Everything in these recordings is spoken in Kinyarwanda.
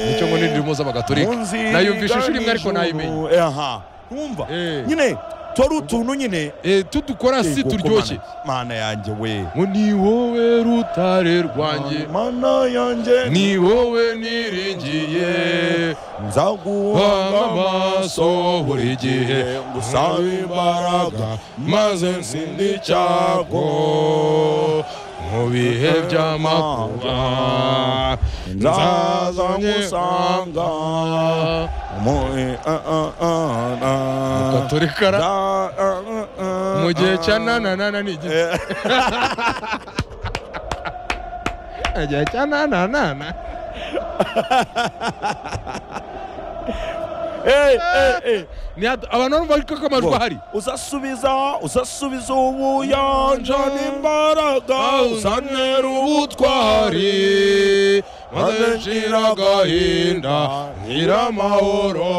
nicyo ngo ntiririmo z'abagatolika nayumvisha inshuro imwe ariko nayimenye aha wumva Eh. nyine tora utuntu nyine Eh, tudukora si Yego, turyoshye ko mana- mana yanjye we ngo ni wowe rutare rwanjye mana yanjye ni wowe niringiye nzaguhanga banga amaso buri gihe ngusabe imbaraga maze nsinde icyago mu bihe by'amakuba nzaza ngusanga gatorikara mu gihe cya nananana ni igiti mu gihe cya nananana Ni hatu- abantu barumva ko amajwi ahari uzasubiza uzasubiza ubuyanja n'imbaraga uzanera ubutwari maze nshira agahinda nkira amahoro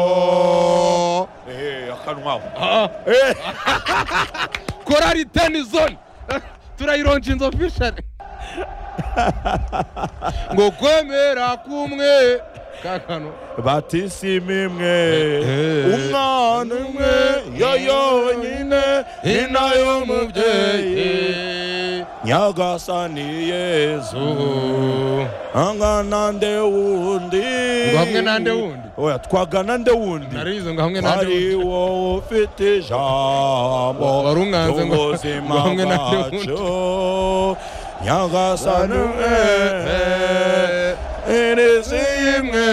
akanwa korari teni zone turayironjinze ofishari ngo kwemera kumwe kakano batisimu imwe Eh, eh. umwana umwe yo yonyine ni nayo mubyeyi nyagasani yezu angana nde wundi Ngo hamwe na nde wundi? oya twagana nde wundi narize ngo hamwe ari nandi wowe ufite ijambo Wari umwanze ngo- ry'ubuzima ngo hamwe na nde bwacu nyagasani umwe irizi imwe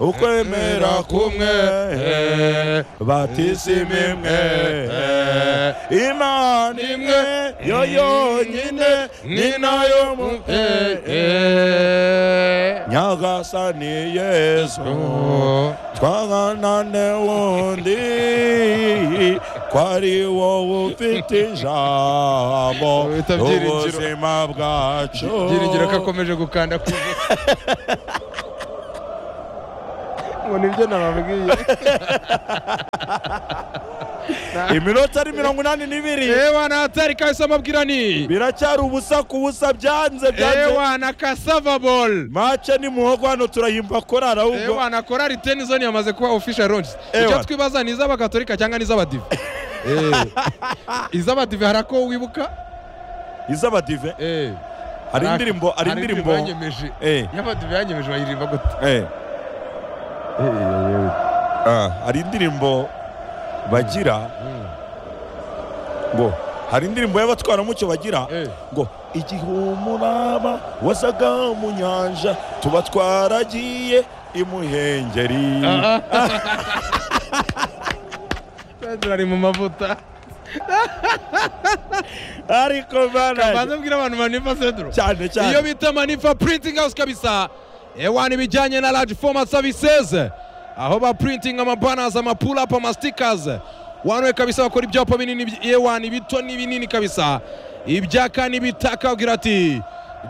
ukwemera kumwe batisimu imwe imana imwe yo yonyine ni nayo mubyeyi nyagasani yesu twaganane wundi ko ari wowe ufite ijambo Bita byiringiro. ubuzima bwacu byiringiro ko akomeje gukanda ku ngo nibyo nababwiye iminota ari mirongo inani n'ibiri ewa na hatari kabisa mabwirani biracyari ubusa ku busa byanze byanze ewa na kasava ball mace ni muhogo hano turahimba korara ahubwo ewa na korari tenizoni yamaze kuba official launch Ewa. icyo twibaza ni iz'abagatolika cyangwa ni iz'abadive Eh. iz'abadive hari ako wibuka iz'abadive Eh. hari Hari ak- indirimbo hari indirimbo yanyemeje Eh. y'abadive yanyemeje bayiririmba gute Eh, ah, hari indirimbo bagira Mm. ngo hari indirimbo y'abatwaramucyo bagira Eh. ngo igihe umuraba wazaga mu nyanja tuba twaragiye imuhengeri Ah, ah. Petero ari mu mavuta ariko banza bana abwira abantu manifa sedro cyane iyo cyane bita manifa printing house kabisa ewani ibijyanye na large format services aho ba printing amabanners amapulap amasitikers wanwe kabisa bakora ibyapa binini by- ewani bito n'ibinini kabisa ibyaka n'ibitaka agira ati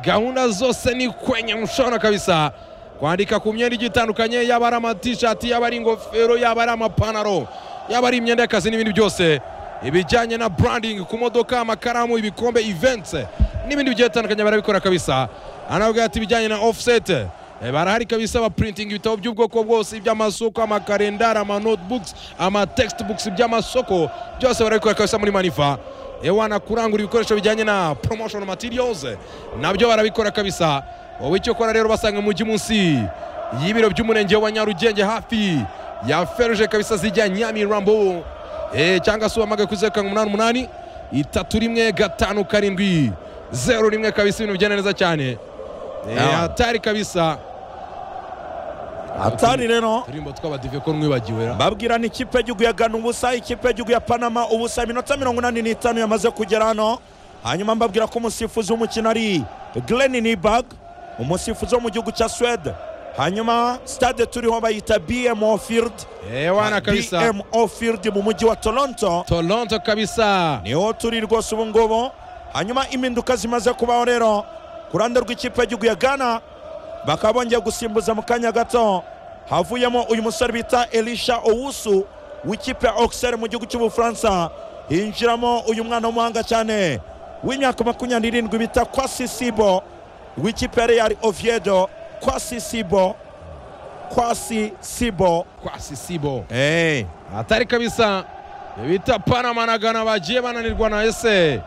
gahunda zose ni kwenye mshona kabisa kwandika ku myenda igiye itandukanye yaba ari amatishati yaba ari ingofero yaba ari amapantaro yaba ari imyenda y'akazi n'ibindi byose ibijyanye na branding ku modoka amakaramu ibikombe events n'ibindi bigiye bitandukanye barabikora kabisa anabwira ati ibijyanye na offset eh, barahari kabisa ba printing ibitabo by'ubwoko bwose iby'amasoko amakarendari amanotebooks amatextbooks iby'amasoko byose barabikora kabisa muri manifa ewana kurangura ibikoresho bijyanye na promotion materials nabyo barabikora kabisa wowe icyo kora rero basanga mu mujyi munsi y'ibiro by'umurenge wa nyarugenge hafi ya feruje kabisa zijya nyamirambo Eh, cyangwa se uhamagaye kuri zeru karindwi umunani umunani itatu rimwe gatanu karindwi zeru rimwe kabisa ibintu bigenda neza cyane Eh, Yeah. hatari kabisa atari rero turirimbo tw'abadive ko mwibagiwe ra babwirana ikipe y'igihugu ya gana ubusa ikipe y'igihugu ya panama ubusa iminota mirongo inani n'itanu yamaze kugera hano hanyuma mbabwira ko umusifuzi w'umukino ari Glenn nibag umusifuzi wo mu gihugu cya swede hanyuma stade turiho bayita bmo field ewana kabisa bmo field mu mujyi wa toronto toronto kabisa niho turi rwose ubu ngubu hanyuma impinduka zimaze kubaho rero ku ruhande rw'ikipe y'igihugu ya gana bakaba bongeye gusimbuza mu kanya gato havuyemo uyu musore bita elisha owusu w'ikipe ya oxer mu gihugu cy'ubufaransa hinjiramo uyu mwana w'umuhanga cyane w'imyaka makumyabiri n'irindwi bita kwasisibo w'ikipe ya real oviedo kwasi sibo kwasi sibo kwasi sibo hey. hatari kabisa bita panama na gana bagiye bananirwa na ese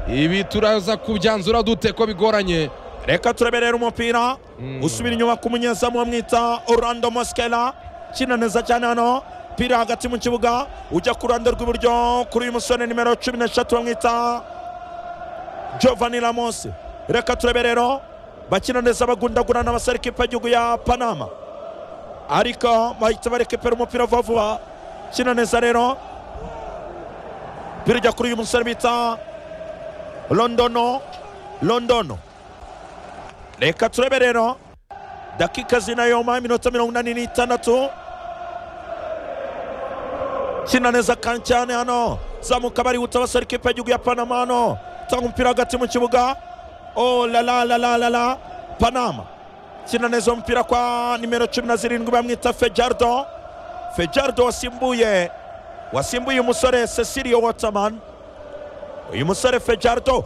ibi turaza kubyanzura dute ko bigoranye reka turaberera umupira usubira inyuma ku munyezamu bamwita orlando moskela kina neza cyane hano pira hagati mu kibuga ujya ku ruhande rw'iburyo kuri uyu musore nimero cumi n'eshatu bamwita giovanni ramos reka turaberero bakina neza bagundagurana basara ikipe y'igihugu ya panama ariko bahita barekepera umupira vuba vuba kina neza rero pira ijya kuri uyu musore bita londono londono reka turebe rero dakika zinayoma iminota mirongo inani n'itandatu kina neza kandi cyane hano zamuka barihuta basara ikipe y'igihugu ya panama hano tanga umupira hagati mu kibuga o lala lala lala panama kina neza umupira kwa nimero cumi na zirindwi bamwita fejardo fejardo wasimbuye wasimbuye uyu musore cecilio waterman uyu musore fejardo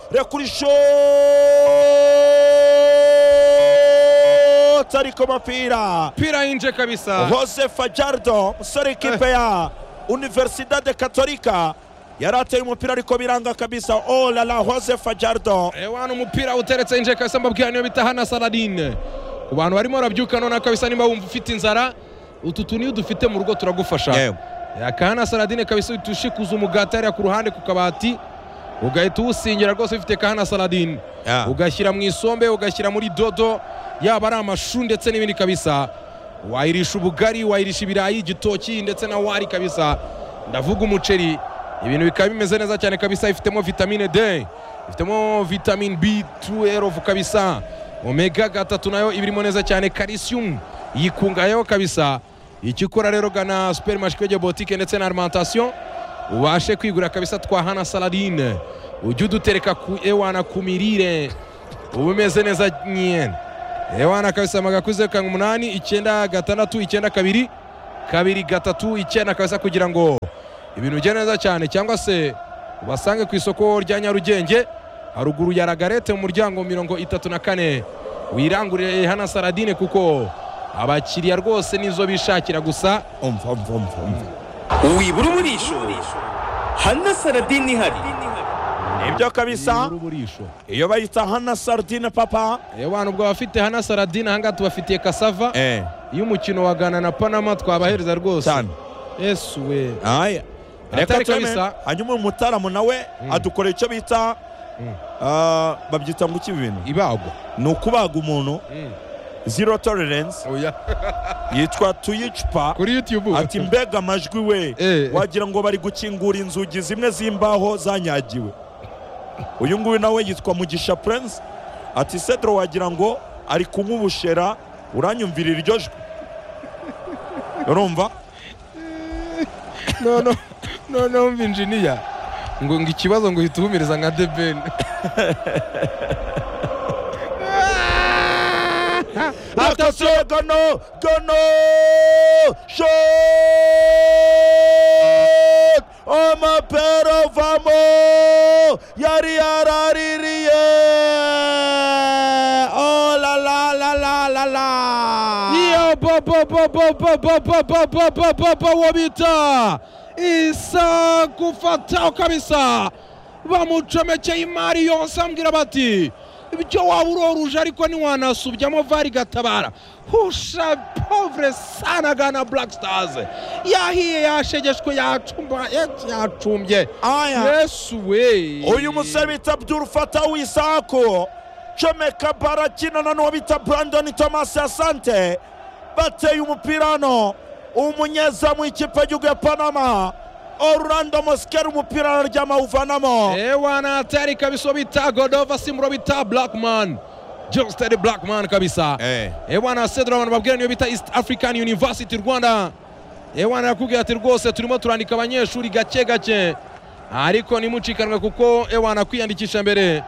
rekurishote ariko mapira pira inje kabisa jose fajardo musore ikipe ya universidade katolika yari ateye umupira ariko biranga kabisa oh la la jose fajardo ewana umupira uteretse inje kabisa mbabwira niyo bita hana saladine ku bantu barimo barabyuka none kabisa nimba wumva ufite inzara utu tuntu iyo dufite mu rugo turagufasha Yewe. akahana saladine kabisa uhita ushikuza umugati hariya ku ruhande ku kabati ugahita uwusingira rwose ufite kahana saladine Yeah. ugashyira mu isombe ugashyira muri dodo yaba ari amashu ndetse n'ibindi kabisa wayirisha ubugari wayirisha ibirayi igitoki ndetse na wari kabisa ndavuga umuceri ibintu bikaba bimeze neza cyane kabisa ifitemo vitamine d ifitemo vitamine b12 kabisa omega gatatu nayo ibirimo neza cyane calcium yikungayeho kabisa icyo ukora rero gana supermarché de boutique ndetse na alimentation ubashe kwigura kabisa twa hana saladine ujye udutereka ku ewana ku mirire uba umeze neza nyine ewana kabisa amaga kuze kanga umunani icyenda gatandatu icyenda kabiri kabiri gatatu icyenda kabisa kugira ngo ibintu ugende neza cyane cyangwa se ubasange ku isoko rya nyarugenge haruguru ya ragarete mu muryango mirongo itatu na kane wirangurire hana saladine kuko abakiriya rwose nizo bishakira gusa umva umva umva umva wibura umurisho hana saradini ihari nibyo kabisa Ni uruburisho. iyo bayita hana sardine papa Ewana ubwo abafite hana saradine ahangaha tubafitiye kasava eh iyo umukino wa Ghana na Panama twabahereza rwose cyane yesu we aya reka Atari turebe kabisa. hanyuma uyu mutaramu nawe adukorera icyo bita Mm. ah, babyita ngo iki ibi bintu ibagwa ni ukubaga umuntu zero tolerance oya yitwa tuyicupa kuri YouTube ati mbega amajwi we Eh. wagira ngo bari gukingura inzugi zimwe z'imbaho zanyagiwe uyu nguyu nawe yitwa mugisha prince ati cedro wagira ngo ari kunywa ubushera uranyumvira iryo jwi urumva no no no no umva engineer ngo ngo ikibazo ngo uhita uhumiriza nka The Ben atasiyo gano gano shot amapero vamo yari yaraririye oh la la la la la la yo bo bo bo bo bo bo bo bo bo bo bo bo wabita isa kufatao kabisa bamucomekeye imari yose ambwira bati ibyo waba uroruje ariko ntiwanasubyamo vari gatabara husha povre sana gana black stars yahiye yashegeshwe yacumba- yacumbye aya yesu we uyu musore bita abdul fata wisaku comeka barakinana n'uwo bita brandon thomas asante bateye umupira hano umunyezamu w'ikipe y'igihugu ya panama orlando moskera umupira araryama awuvanamo ewana hatari kabisa uwo bita godova simuro bita blackman josteri blackman kabisa ewana sedra abantu babwira niyo bita east african university rwanda ewana yakubwira ati rwose turimo turandika abanyeshuri gake gake ariko nimucikanwe kuko ewana kwiyandikisha mbere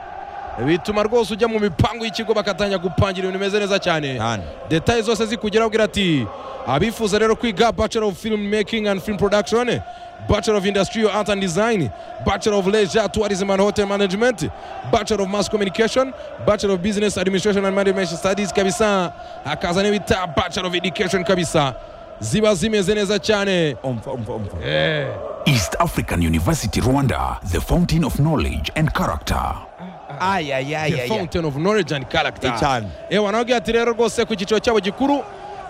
bituma rwose ujya mu mipango y'ikigo bakatangira gupangira ibintu bimeze neza cyane Cyane. detaye zose zikugeraho ugira ati abifuza rero kwiga bachelor of film making and film production bachelor of industrial art and design bachelor of leisure tourism and hotel management bachelor of mass communication bachelor of business administration and management studies kabisa akaza n'ibita bachelor of education kabisa ziba zimeze neza cyane umva umva umva eh. East African University Rwanda, the fountain of knowledge and character. the fountain of knowledge and character Ni cyane. ewa nababwiye ati rero rwose ku cyiciro cyabo gikuru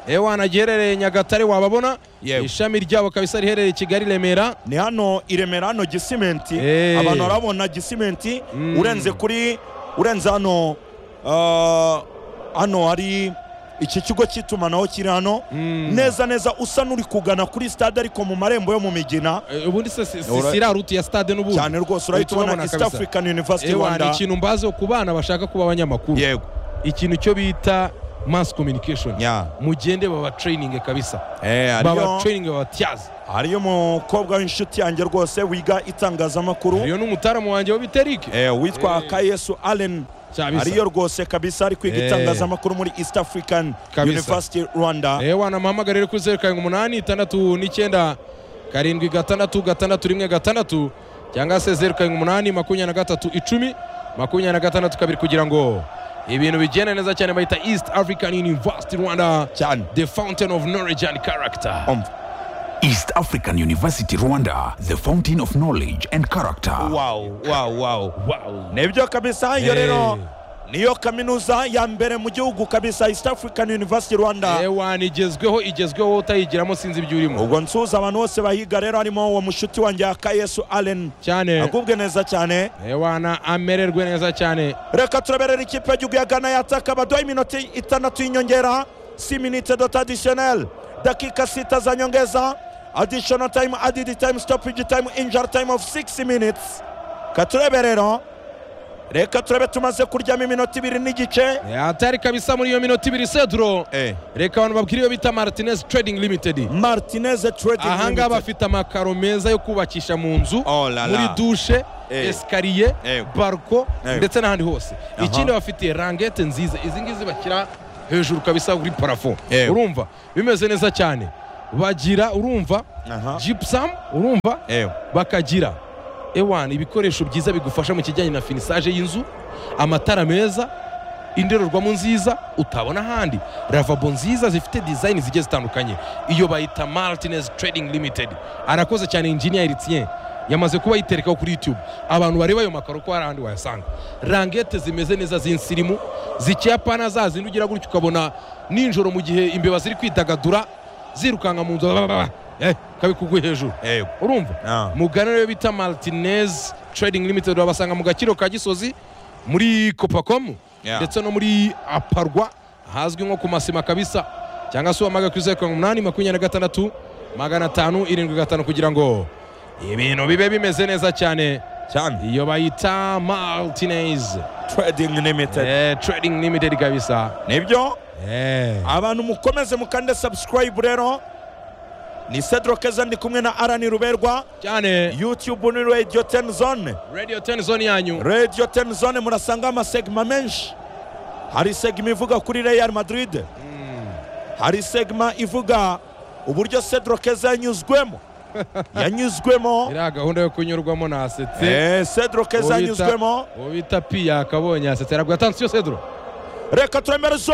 ewa nagiherereye nyagatare wababona Yewe. ishami ryabo kabisa riherereye kigali remera ni hano i remera hano gisimenti Eh. abantu barabona gisimenti urenze kuri urenze hano ah, hano hari iki kigo cy'itumanaho kiri hano neza neza usa n'uri kugana kuri stade ariko mu marembo yo mu migina Eh, ubundi se si- si- Ura- siriya ruti ya stade n'ubundi cyane rwose urahita ubona Turabona east kabisa. african university Ewa, ni rwanda ikintu mbazeho ku bana bashaka kuba abanyamakuru yego ikintu cyo bita mass communication Ya. mugende baba training kabisa Eh, baba hariyo training babatyaza hariyo umukobwa w'inshuti yanjye rwose wiga itangazamakuru iyo n'umutaramu wanjye w'ibiterike eh, witwa kayesu allen Kabisa. ariyo rwose kabisa ari kwiga Eh. itangazamakuru muri east african Kabisa. university rwanda ewa namuhamagare rero kuri zeru karindwi umunani itandatu n'icyenda karindwi gatandatu gatandatu rimwe gatandatu cyangwa se zeru karindwi umunani makumyabiri na gatatu icumi makumyabiri na gatandatu kabiri kugira ngo ibintu bigende neza cyane bahita east african university rwanda cyane the fountain of knowledge and character umva East African University Rwanda, the fountain of knowledge and character. wow wow wow wow. nibyo kabisa iyo Eh. rero niyo kaminuza ya mbere mu gihugu kabisa east african university rwanda ewa nigezweho igezweho utayigiramo sinzi ibyo urimo ubwo nsuza abantu bose bahiga rero harimo uwo mushuti wanjye wa kayesu allen cyane agubwe neza cyane ewa na amererwe neza cyane reka turaberera ikipe y'igihugu ya gana yataka baduha iminota itandatu y'inyongera si minute dot additional dakika sita za nyongeza additional time added time stoppage time injury time of 6 minutes reka turebe rero reka turebe tumaze kuryama iminota ibiri n'igice Eh, atari kabisa muri iyo minota ibiri seduro reka abantu babwire iyo bita martinez trading limited martinez trading ahangaha Limited. bafite amakaro meza yo kubakisha mu nzu Oh la la. muri dushe Eh. esikariye Eh. barko Eh. ndetse n'ahandi hose ikindi bafite rangete nziza izi ngizi bashyira hejuru kabisa kuri parafo Eh. urumva bimeze neza cyane bagira urumva Aha. gypsum urumva Eh. bakagira ewan ibikoresho byiza bigufasha mu kijyanye na finisage y'inzu amatara meza indorerwamo nziza utabona ahandi ravabo nziza zifite design zigiye zitandukanye iyo bayita martinez trading limited arakoze cyane engineer eritien yamaze kuba yiterekaho kuri youtube abantu bareba ayo makaro ko hari ahandi wayasanga rangete zimeze neza z'insirimu zikiyapana za zindi ugira gutya ukabona nijoro mu gihe imbeba ziri kwidagadura zirukanka mu nzu eh, kabikuguye hejuru Eh. Ah. urumva mugana rero bita martinez trading limited wabasanga mu gaciro ka gisozi muri copacom Yeah. ndetse no muri aparwa ahazwi nko ku masima kabisa cyangwa se wamaga ku zeru karindwi umunani makumyabiri na gatandatu magana atanu irindwi gatanu kugira ngo ibintu bibe bimeze neza cyane cyane iyo bayita martinez trading limited eh, trading limited kabisa nibyo eh. abantu mukomeze mukande subscribe rero ni cedro keza ndi kumwe na arani ruberwa cyane youtube ni radio 10 zone radio 10 zone yanyu radio 10 zone murasanga amasegma menshi hari segma ivuga kuri real madrid hari segma ivuga uburyo cedro keza yanyuzwemo yanyuzwemo iriya gahunda yo kunyurwamo nasetse Eh, cedro keza Ubita- yanyuzwemo ubita pi yakabonye asetera guhatanze iyo sedro reka turemere zo